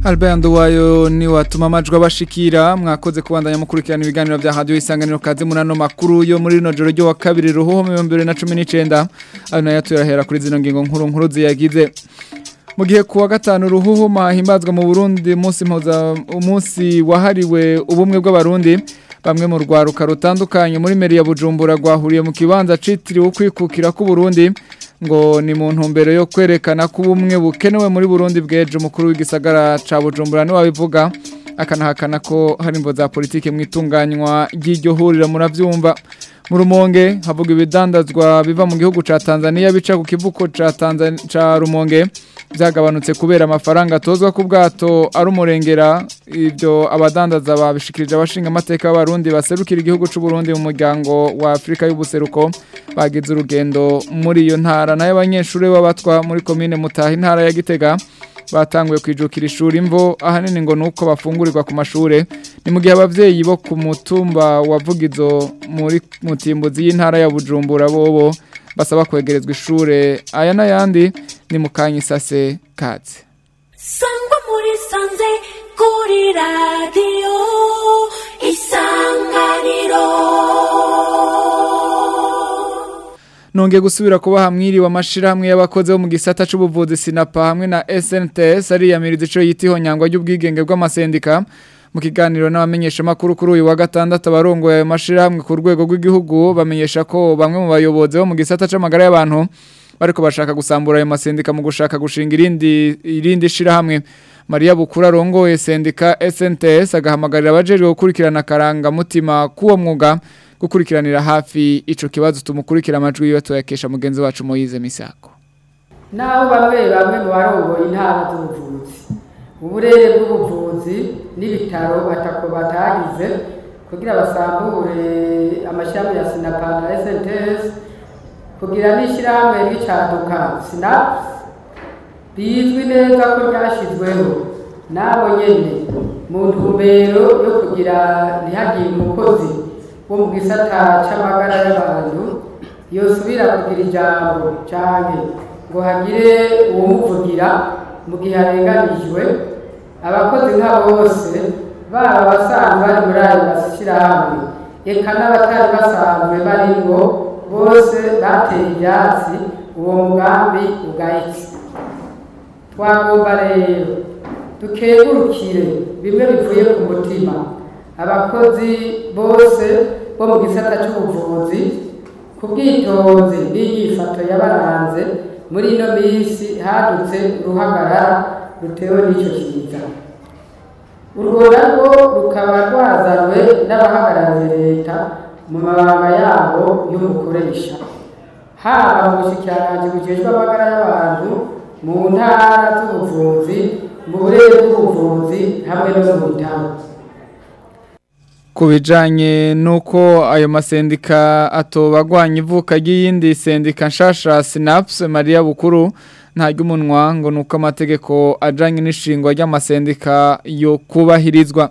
Albert Nduwayo ni watuma amajwi abashikira mwakoze kubandanya mukurikirana ibiganiro vya radio isanganiro kaze munano makuru yo muri rino joro ryo wa kabiri ruhuho 2019 ayo nayo turahera kuri zino ngingo nkuru nkuru ziyagize mu gihe kuwa gatanu ruhuho mahimbazwa mu Burundi umunsi mpuza umunsi wahariwe ubumwe bw'abarundi bamwe mu rwaruka rutandukanye muri meri ya Bujumbura rwahuriye mu kibanza citiriwe kwikukira ku Burundi ngo ni mu ntumbero yo kwerekana ko ubumwe bukenewe muri Burundi bweje umukuru w'igisagara ca Bujumbura ni wabivuga akanahakana ko hari imvo za politike mu itunganywa ry'iryo huriro muravyumva mu rumonge havuga ibidandazwa biva mu gihugu ca Tanzania bica ku kivuko ca Tanzania ca Rumonge byagabanutse kubera amafaranga atozwa ku bwato ari umurengera ibyo abadandaza babishikirije abashinga amateka y'abarundi baserukira igihugu cy'u Burundi mu muryango wa Afrika y'ubuseruko bagize urugendo muri iyo ntara nayo abanyeshuri b'abatwa muri komine Mutaha intara ya Gitega batanguye kwijukira ishuri imvo ahanini ngo nuko bafungurirwa ku mashure ni mu gihe abavyeyi bo ku mutumba wavugizo muri mutimbuzi y'intara ya Bujumbura bobo basaba kwegerezwa ishure aya n'ayandi ni mu kanyisase katse sangwa muri sanze kuri radiyo isanganiro nongeye gusubira kuba hamwiriwe amashirahamwe y'abakozi bo mu gisata c'ubuvuzi sinapa hamwe na SNTS ariyamiriza ico yitiho nyangwa ry'ubwigenge bw'amasendika mu kiganiro n'abamenyesha makuru kuri uyu wa gatandatu abarongoye ayo mashirahamwe ku rwego rw'igihugu bamenyesha ko bamwe mu bayobozi bo mu gisata c'amagara y'abantu bariko bashaka gusambura ayo masendika mu gushaka gushinga irindi irindi shirahamwe Maria Bukura rongoye sendika SNTS agahamagarira abajejwe gukurikirana karanga mutima kuwo mwuga gukurikiranira hafi ico kibazo tumukurikira amajwi yiwe tuyakesha mugenzi wacu Moyize Misako naho bamwe bamwe mu barongoye intara z'ubuvuzi uburere bw'ubuvuzi n'ibitaro batako batagize kugira basambure amashami ya sinapa na SNTS kugira n'ishyirahamwe ry'icaduka sinapu bizwi neza ko ryashyizweho n'abo nyene mu ntumbero yo kugira ntihagire umukozi wo mu gisata c'amagara y'abantu yosubira kugira ijambo canke ngo hagire uwumuvugira mu gihe arenganijwe abakozi nka bose baba abasanzwe bari muri ayo mashyirahamwe eka n'abatari basanzwe barimwo bose bateye ivyatsi uwo mugambi ugahitse twagomba rero dukengurukire bimwe bivuye ku mutima abakozi bose bo mu gisata cy'ubuvuzi ku bwitonzi n'inyifato yabaranze muri ino minsi hadutse uruhagarara rutewe n'icyo kiza urwo narwo rukaba rwazanywe n'abahagarariye leta mu mabanga yabo y'umukoresha haba mu bushikiranganji bujejwe amagara y'abantu mu ntara z'ubuvuzi mu burere bw'ubuvuzi hamwe no mu bitaro ku bijanye nuko ayo masendika atobagwanya ivuka ry'iyindi sendika nshasha Synapse Maria Bukuru nta ry'umunwa ngo nuko amategeko ajanye n'ishingwa ry'amasendika yo kubahirizwa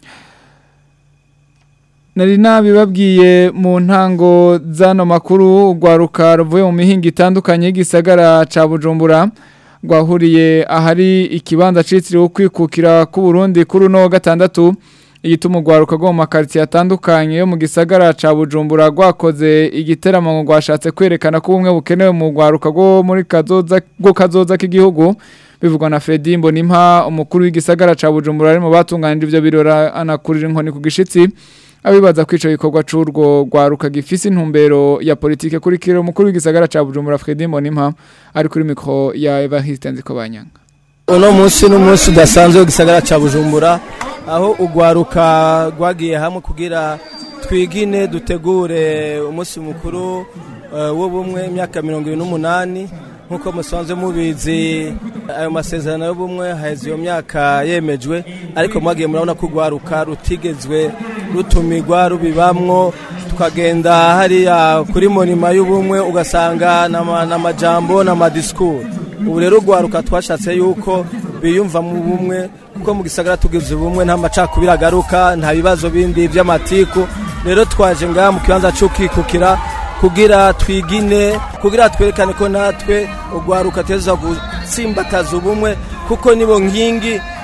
Nari nabibabwiye mu ntango zano makuru rwaruka ruvuye mu mihinga itandukanye y'igisagara ca Bujumbura rwahuriye ahari ikibanza citiriwe kwikukira ku Burundi kuri no gatandatu igituma urwaruka rwo mu makaritsiye atandukanye yo mu gisagara ca Bujumbura rwakoze igiteramo ngo rwashatse kwerekana ko ubumwe bukenewe mu rwaruka rwo muri kazoza rwo kazoza k'igihugu bivugwa na Fredy Mbonimpa umukuru w'igisagara ca Bujumbura ari mu batunganije ivyo birora anakurira inkoni ku gishitsi abibaza ko ico gikorwa c'urwo rwaruka gifise intumbero ya politike kuri kiro umukuru w'igisagara ca Bujumbura Fredy Mbonimpa ari kuri mikro ya Evariste Nzikobanyanga uno munsi n'umunsi udasanzwe w'igisagara ca Bujumbura aho ugwaruka rwagiye hamwe kugira twigine dutegure umunsi mukuru w'ubumwe imyaka mirongo ibiri n'umunani nk'uko musanzwe mubizi ayo masezerano y'ubumwe haheze iyo myaka yemejwe ariko mwagiye murabona ko urwaruka rutigezwe rutumirwa rubibamwo tukagenda hariya kuri monima y'ubumwe ugasanga n'amajambo n'amadisikuru ubu rero urwaruka twashatse yuko biyumva mu bumwe kuko mu gisagara tugize ubumwe nta macakubiri agaruka nta bibazo bindi by'amatiku rero twaje ngaha mu kibanza cy'ukikukira kugira twigine kugira twerekane ko natwe urwaruka teza gutsimbataza ubumwe kuko nibo nkingi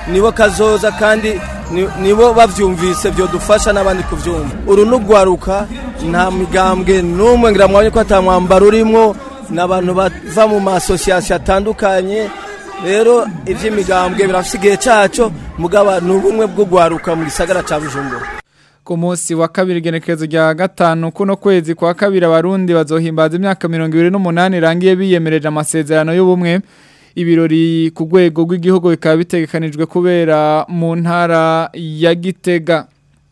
nibo kazoza kandi ni- nibo bavyumvise vyodufasha n'abandi kuvyumva uru nugwaruka nta migambwe n'umwe ngira mwabonye ko ata mwambaro urimwo n'abantu bava mu masosiyasiyo atandukanye rero ivy'imigambwe birafise igihe caco mugaba ni ubumwe bwo gwaruka mu gisagara ca bujumbura ku munsi wa kabiri igenekerezo rya gatanu kuno kwezi kwa kabiri abarundi bazohimbaza imyaka mirongo ibiri n'umunani irangiye biyemereje amasezerano y'ubumwe ibirori ku rwego rw'igihugu bikaba bitegekanijwe kubera mu ntara ya gitega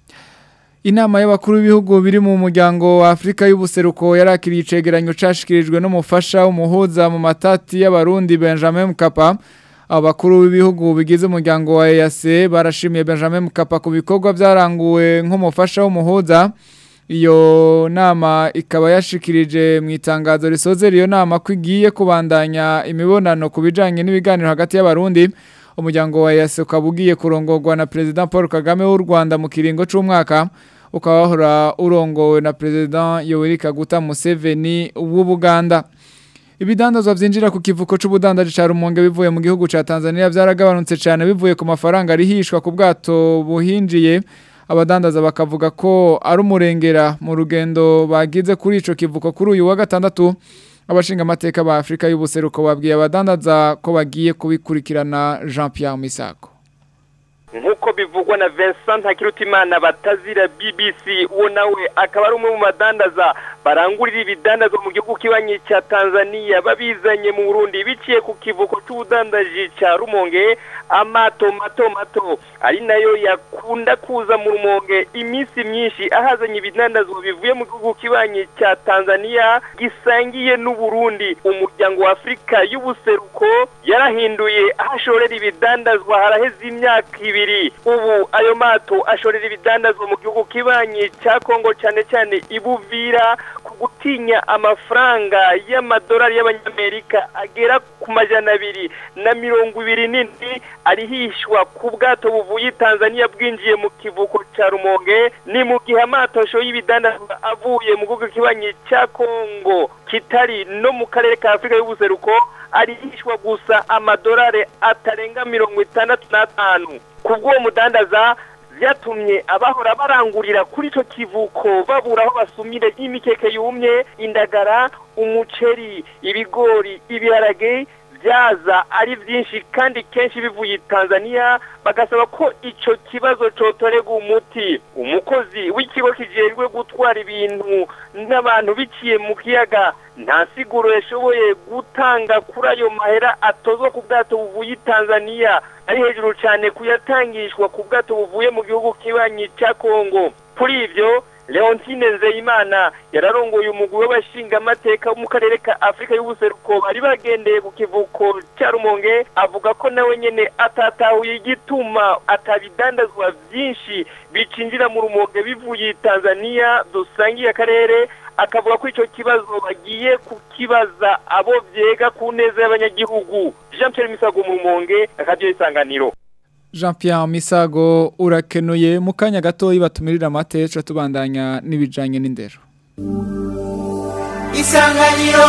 Inama y'abakuru b'ibihugu biri mu muryango wa Afrika y'ubuseruko yarakiriye icegeranyo cashikirijwe n'umufasha w'umuhuza mu matati y'abarundi Benjamin Mkapa abakuru b'ibihugu bigize umuryango wa EAC barashimiye Benjamin Mkapa ku bikorwa byaranguwe nk'umufasha w'umuhuza iyo nama ikaba yashikirije mu itangazo risozera iyo nama ko igiye kubandanya imibonano ku bijanye n'ibiganiro hagati y'abarundi umuryango wa EAC ukaba ugiye kurongorwa na President Paul Kagame w'u Rwanda mu kiringo c'umwaka ukaba wahora urongowe na President Yoweri Kaguta Museveni w'Ubuganda Ibidandazwa vyinjira ku kivuko c'ubudandaji ca Rumonge bivuye mu gihugu ca Tanzania vyaragabanutse cyane bivuye ku mafaranga rihishwa ku bwato buhinjiye abadandaza bakavuga ko ari umurengera mu rugendo bagize kuri ico kivuko kuri uyu wa gatandatu abashinga amateka ba Afrika y'ubuseruko babwiye abadandaza ko bagiye kubikurikirana Jean Pierre Misako nk'uko bivugwa na Vincent Ntakirutimana batazira BBC uwo nawe akaba ari umwe mu badandaza barangurira ibidandazwa mu gihugu kibanyi cya Tanzania babizanye mu Burundi biciye ku kivuko c'ubudandaji ca Rumonge amato mato mato ari nayo yakunda kuza mu Rumonge iminsi myinshi ahazanye ibidandazwa bivuye mu gihugu kibanyi cya Tanzania gisangiye n'u Burundi umuryango wa Afrika y'ubuseruko yarahinduye ahashorera ibidandazwa haraheze imyaka ibiri ubu ayo mato ashorera ibidandazwa mu gihugu kibanyi cya Kongo cyane cyane ibuvira ku gutinya amafaranga y'amadolari y'abanyamerika agera ku majana abiri na mirongo ibiri n'indwi arihishwa ku bwato buvuye i Tanzania bwinjiye mu kivuko cya Rumonge ni mu gihe amato ashoye ibidandazwa avuye mu gihugu kibanyi cya Kongo kitari no mu karere ka Afurika y'ubuseruko arihishwa gusa amadolari atarenga mirongo itandatu n'atanu kubw'uwo mudandaza byatumye abahora barangurira kuri icyo kivuko babura aho basumire imikeke yumye indagara umuceri ibigori ibiharage byaza ari byinshi kandi kenshi bivuye i Tanzania bagasaba ko icyo kibazo cotorega umuti umukozi w'ikigo kijejwe gutwara ibintu n'abantu biciye mu kiyaga nta siguro yashoboye gutanga kuri ayo mahera atozwa ku bwato buvuye i Tanzania ari hejuru cyane kuyatangishwa ku bwato buvuye mu gihugu kibanyi cya Kongo kuri ibyo Leontine Nzeyimana yararongoye umugwi w'abashingamateka wo mu karere ka Afrika y'ubuseruko bari bagendeye ku kivuko cya Rumonge avuga ko nawe nyene atatahuye igituma atabidandazwa byinshi bicinjira mu Rumonge bivuye i Tanzania dusangiye akarere akavuga ko icyo kibazo bagiye kukibaza abo vyega ku neza y'abanyagihugu Jean Pierre Misago mu Rumonge akadiyo isanganiro Jean Pierre Misago urakenuye mu kanya gato batumirira amateca tubandanya n'ibijanye n'indero isanganiro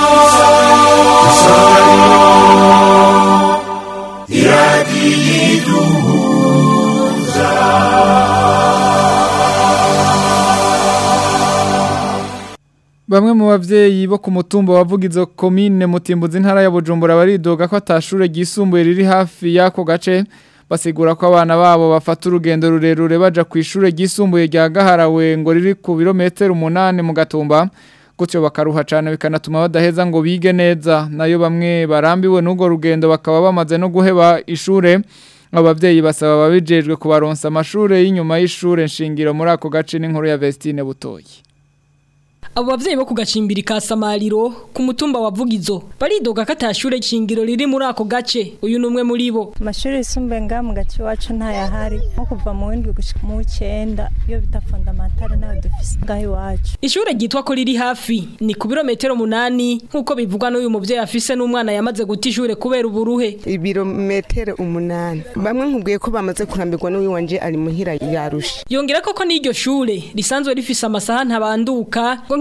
Bamwe mu bavyeyi bo ku mutumba wavugizo komine mutimbuzi ntara ya Bujumbura baridoga ko atashure ryisumbuye riri hafi yako gace basigura ko abana babo bafata urugendo rurerure baja ku ishure ryisumbuye rya Gaharawe ngo riri ku birometero umunani mu gatumba gutyo bakaruha cyane bikanatuma badaheza ngo bige neza nayo bamwe barambiwe n'ubwo rugendo bakaba bamaze no guheba ishure abavyeyi basaba babijejwe kubaronsa amashure y'inyuma y'ishure nshingiro muri ako gace n'inkuru ya Vestine Butoyi Abo bavyeyi bo kugacimbiri ka Samariro ku mutumba wa Vugizo baridoga ko atashure shingiro riri muri ako gace uyu numwe muri bo amashuri yisumbuye ngaha mu gace iwacu ntayahari nko kuva mu windwi gushika mu w'icenda iyo bita fondamentale nayo dufise ngaha iwacu ishure ryitwa ko riri hafi ni ku birometero munani nk'uko bivugwa n'uyu muvyeyi afise n'umwana yamaze guta ishure kubera uburuhe ibirometero umunani bamwe nkubwiye ko bamaze kurambirwa n'uyu wanje ari muhira yarusha yongera koko n'iryo shure risanzwe rifise amasaha ntabanduka ngo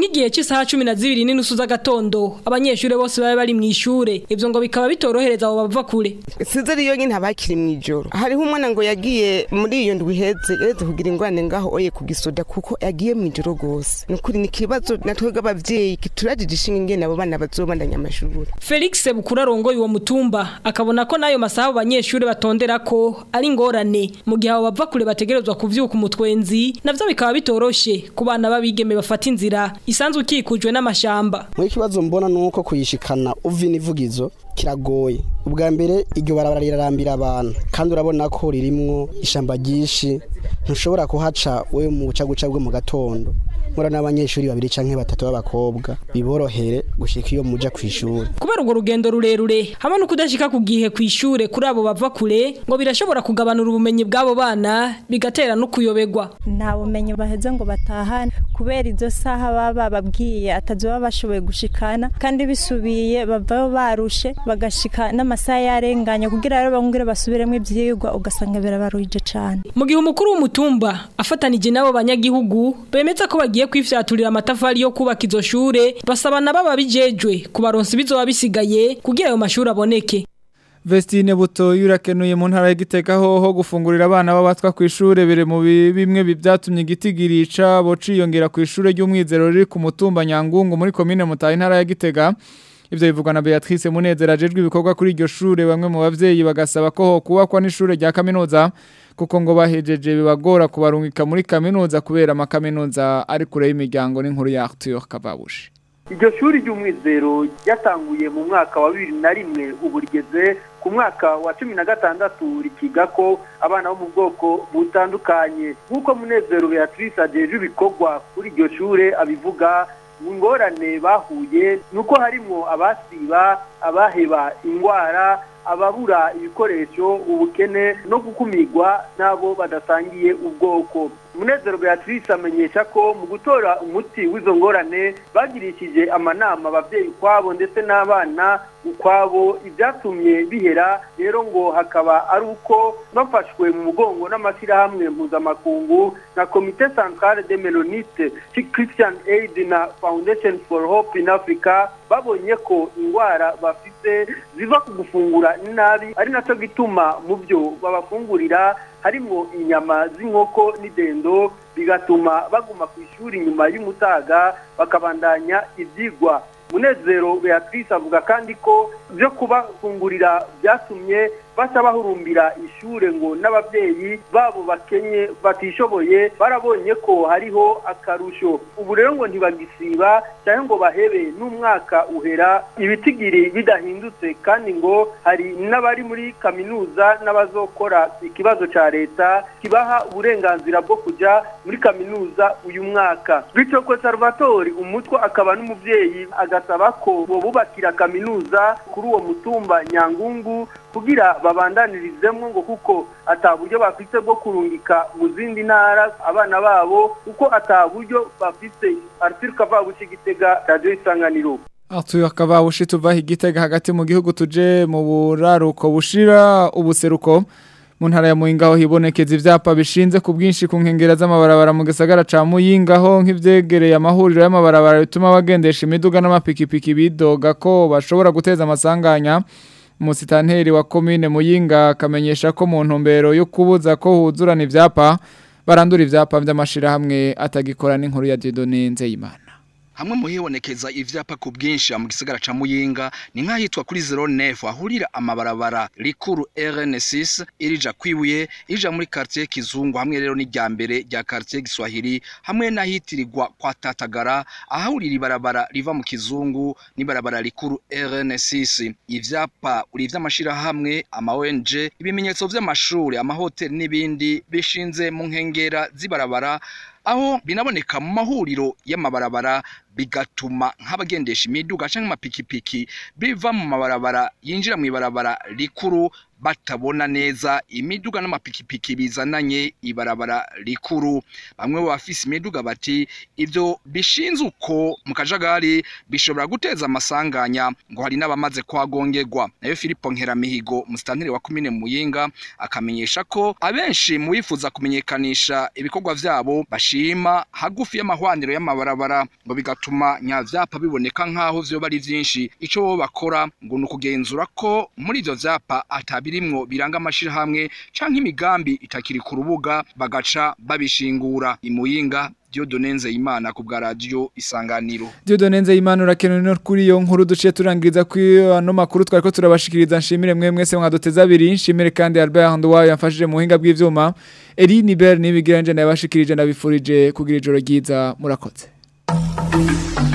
nk'igihe cy'isaha cumi na zibiri n'inusu z'agatondo abanyeshuri bose baba bari mu ishure ivyo ngo bikaba bitorohereza abo bava kure size ariyo nyine abakiri mu ijoro hariho umwana ngo yagiye muri iyo ndwi iheze yaretse kugira ingorane ngaho oye ku gisoda kuko yagiye mu ijoro rwose ni ukuri ni ikibazo natwe abavyeyi turajije ishinga ingene abo bana bazobandanya amashuri Felix Bukura arongoye uwo mutumba akabona ko nayo masaha abo banyeshuri batondera ko ari ingorane mu gihe abo bava kure bategerezwa kuvyuka umutwenzi navyo bikaba bitoroshe ku bana babigeme bafata inzira isanzwe ikikujwe n'amashamba muri ikibazo mbona ni uko kuyishikana uva inivugizo kiragoye ubwa mbere iryo barabara rirarambira abantu kandi urabona ko ririmwo ishamba ryinshi ntushobora kuhaca we mu bucaguca bwo mu gatondo mura n'abanyeshuri babiri canke batatu b'abakobwa biborohere gushika iyo muja kw'ishuri kubera urwo rugendo rurerure hamwe no kudashika ku gihe kw'ishure kuri abo bava kure ngo birashobora kugabanura ubumenyi bw'abo bana bigatera no kuyoberwa nta bumenyi baheze ngo batahane kubera izo saha baba bababwiye atazi baba bashoboye gushikana kandi bisubiye bavayo barushe bagashika n'amasaha yarenganye kugira rero bongere basubiremo ivyigwa ugasanga birabaruhije cane mu gihe umukuru w'umutumba afatanije n'abo banyagihugu bemeza ko bagiye kwifyaturira amatafari yo kubaka izo shure basaba na baba bijejwe kubaronsa ibizoba bisigaye kugira ayo mashuri aboneke Vestine buto yurakenuye mu ntara y'igiteka hoho gufungurira abana babatwa ku ishure bire mu bi- bimwe bivyatumye igitigirica bo ciyongera ku ishure ry'umwizero riri ku mutumba Nyangungu muri commune Mutayi ntara ya Gitega ivyo bivugwa na Beatrice Munezero ajejwe ibikorwa kuri iryo shure bamwe mu bavyeyi bagasaba ko ho kubakwa n'ishure rya kaminuza kuko ngo bahejeje bibagora kubarungika muri kaminuza kubera amakaminuza ari kure y'imiryango n'inkuru ya Arthur Kavabushi iryo shuri ry'umwizero ryatanguye mu mwaka wa bibiri na rimwe ubu rigeze ku mwaka wa cumi na gatandatu rikiga ko abana bo mu bwoko butandukanye nk'uko munezero beatrice ajeje ibikorwa kuri iryo shure abivuga mu ngorane bahuye ni uko harimwo abasiba abaheba indwara ababura ibikoresho ubukene no gukumirwa n'abo badasangiye ubwoko munezero beatrice amenyesha ko mu gutora umuti w'izo ngorane bagirishije amanama ababyeyi ukwabo ndetse n'abana ukwabo ibyatumye bihera rero ngo hakaba ari uko bafashwe mu mugongo n'amashyirahamwe mpuzamakungu na komite centrale de melonite christian aid na foundation for hope in africa babonye ko indwara bafite ziva ku gufungura nabi ari nacyo gituma mu byo babafungurira harimo inyama z'inkoko n'idendo bigatuma baguma ku ishuri nyuma y'umutaga bakabandanya ibyigwa munezero beatrice avuga kandi ko byo kubafungurira byatumye baca bahurumbira ishure ngo n'ababyeyi babo bakenye batishoboye barabonye ko hariho akarusho ubu rero ngo ntibagisiba cyangwa ngo bahebe n'umwaka uhera ibitigiri bidahindutse kandi ngo hari n'abari muri kaminuza n'abazokora ikibazo cya leta kibaha uburenganzira bwo kujya muri kaminuza uyu mwaka bityo ko salvatore umutwe akaba n'umubyeyi agasaba ko bubakira kaminuza kuri uwo mutumba nyangungu kugira babandanirizemo ngo kuko ataburyo bafite bwo kurungika mu zindi ntara abana babo kuko ataburyo bafite Arthur Kavabushi Gitega Radio Isanganiro Arthur Kavabushi tuva igitega hagati mu gihugu tuje mu buraruko bushira ubuseruko mu ntara ya Muyinga aho hibonekeza ivyapa bishinze ku bwinshi ku nkengera z'amabarabara mu gisagara ca Muyinga aho nk'ivyegereye amahuriro y'amabarabara bituma bagendesha imiduga n'amapikipiki bidoga ko bashobora guteza amasanganya umusitanteri wa komine Muyinga akamenyesha ko mu ntumbero yo kubuza ko huzurana ivyapa barandura ivyapa vy'amashirahamwe atagikora n'inkuru ya Dieudonne Nzeyimana hamwe mu hibonekeza ivyapa ku bwinshi mu gisagara ca Muyinga ni nk'ahitwa kuri 09 ahurira amabarabara rikuru RN6 irija kwibuye ija muri quartier Kizungu hamwe rero ni rya mbere rya quartier Giswahili hamwe n'ahitirirwa kwa Tatagara ahahurira ibarabara riva mu Kizungu n'ibarabara rikuru RN6 ivyapa uri vy'amashira hamwe ama ONG ibimenyetso vy'amashuri amahoteli n'ibindi bishinze mu nkengera z'ibarabara aho binaboneka mu mahuriro y'amabarabara bigatuma nk'abagendesha imiduga canke amapikipiki biva mu mabarabara yinjira mu ibarabara rikuru batabona neza imiduga n'amapikipiki bizananye ibarabara rikuru bamwe mu bafise imiduga bati ivyo bishinze uko mu kajagari bishobora guteza amasanganya ngo hari n'abamaze kwagongerwa nayo Filipo Nkeramihigo musitanteri wa komine Muyinga akamenyesha ko abenshi mu bifuza kumenyekanisha ibikorwa vyabo bashima hagufi y'amahwaniro y'amabarabara ngo bigatuma nyavyapa biboneka nkaho vyoba ari vyinshi ico bo bakora ngo ni ukugenzura ko muri ivyo vyapa atabirimwo biranga amashirahamwe canke imigambi itakiri ku rubuga bagaca babishingura imuyinga Dieudonne Nzeyimana ku bwa radio Isanganiro Dieudonne Nzeyimana urakenewe no kuri iyo nkuru duciye turangiriza kuri ano makuru twariko turabashikiriza nshimire mwe mwese mwaduteza abiri nshimire kandi Albert Ndwayo yamfashije mu buhinga bw'ivyuma Eri Niber nibigiranje nabashikirije nabifurije kugira ijoro ryiza murakoze